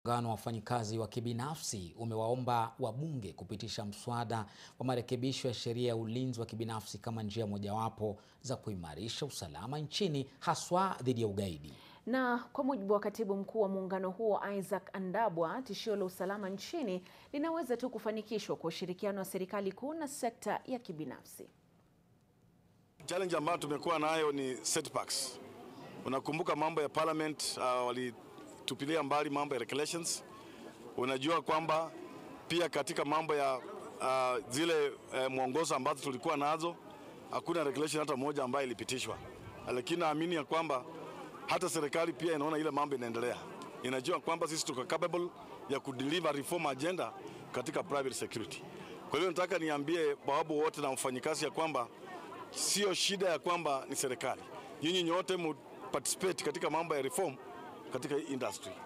Muungano wa wafanyikazi wa kibinafsi umewaomba wabunge kupitisha mswada wa marekebisho ya sheria ya ulinzi wa kibinafsi kama njia mojawapo za kuimarisha usalama nchini haswa dhidi ya ugaidi. Na kwa mujibu wa katibu mkuu wa muungano huo Isaac Andabwa, tishio la usalama nchini linaweza tu kufanikishwa kwa ushirikiano wa serikali kuu na sekta ya kibinafsi. Challenge ambayo tumekuwa nayo ni setbacks. Unakumbuka mambo ya parliament, uh, walitupilia mbali mambo ya regulations. Unajua kwamba pia katika mambo ya uh, zile uh, mwongozo ambazo tulikuwa nazo hakuna regulation hata moja ambayo ilipitishwa, lakini naamini ya kwamba hata serikali pia inaona ile mambo inaendelea, inajua kwamba sisi tuko capable ya kudeliver reform agenda katika private security. Kwa hiyo nataka niambie bawabu wote na wafanyikazi ya kwamba sio shida ya kwamba ni serikali, nyinyi nyote mu participate katika mambo ya reform katika hii industry.